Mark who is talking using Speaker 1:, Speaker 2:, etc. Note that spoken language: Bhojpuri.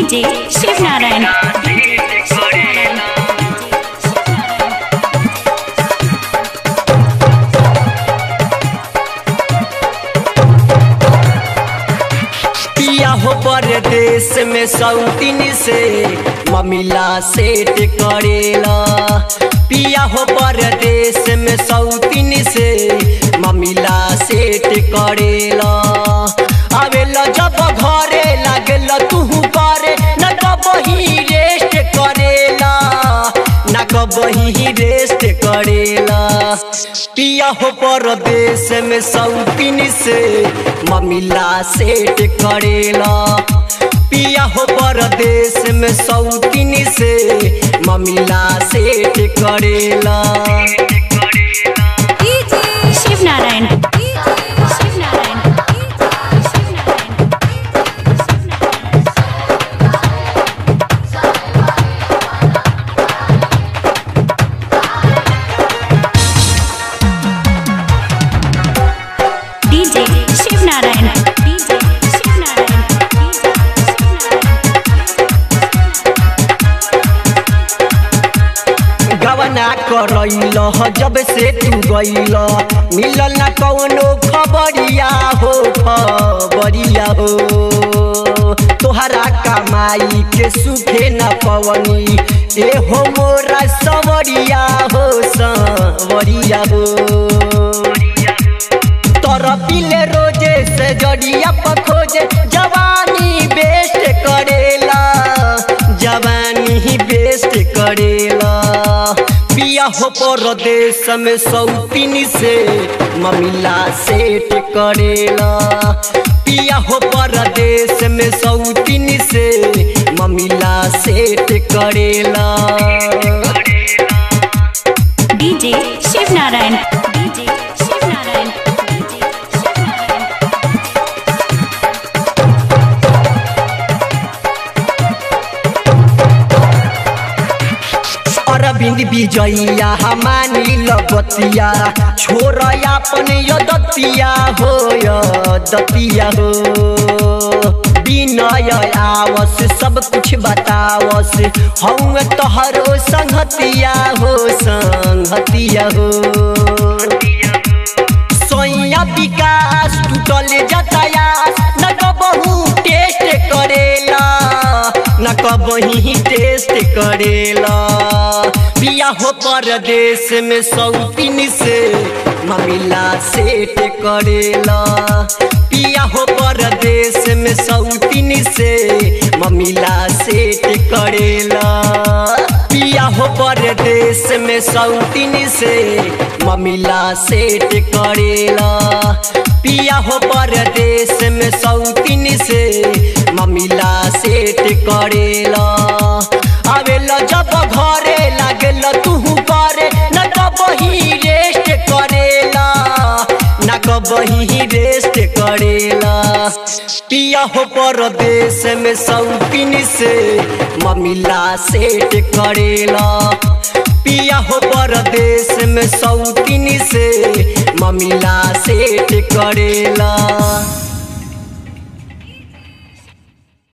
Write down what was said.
Speaker 1: डीजे शिव नारायण
Speaker 2: पिया हो परदेश में सौतीन से ममिला सेट करेला पिया हो परदेश में सौतीन से ममिला सेट करेला आवेला जब घरे लागेला तू करे न कबही रेस्ट करेला न कबही रेस्ट करेला पिया हो परदेश में सौतीन से ममिला सेट करेला पिया हो परदेश में सौतीन से ममिला सेट करेला
Speaker 1: शिव नारायण शिव नारायण डीजे शिव नारायण डीजे शिव नारायण
Speaker 2: गवना करैल जब से तू गैल मिलल न कौनो खबरिया हो खबरिया हो तोहरा कमाई के सुखे न पवनी ए हो मोरा सवरिया हो सवरिया हो तोरा पिले रोजे से जड़िया पखोजे जवानी बेस्ट करेला जवानी बेस्ट करेला पिया हो परदेश में सौतीन से ममिला सेट करेला पिया हो परदेश में सौतीन से ममिला सेट करेला
Speaker 1: DJ Shiv Narayan DJ Shiv Narayan DJ Shiv Narayan
Speaker 2: Arvind Vijaya हमानी लगतिया छोर अपन यदतिया हो यदतिया हो विनय आवस सब कुछ बतावस हम तोहरो संगतिया हो संगतिया हो सोया विकास टूटल जतायास न कबहू टेस्ट करेला न कबही टेस्ट करेला पिया हो परदेश में सौतीन से ममिला सेट करेला पिया हो परदेश में सौतीन से ममिला सेट करेला पिया हो परदेश में सौतीन से ममिला सेट करेला पिया हो परदेश में सौतीन से ममिला सेट करेला आवेला जब घरे लागेला तू करे न कबही रेस्ट करेला न कबही रेस्ट करेला पिया हो परदेश में सौतीन से ममिला सेट करेला पिया हो परदेश में सौतीन से ममिला सेट करेला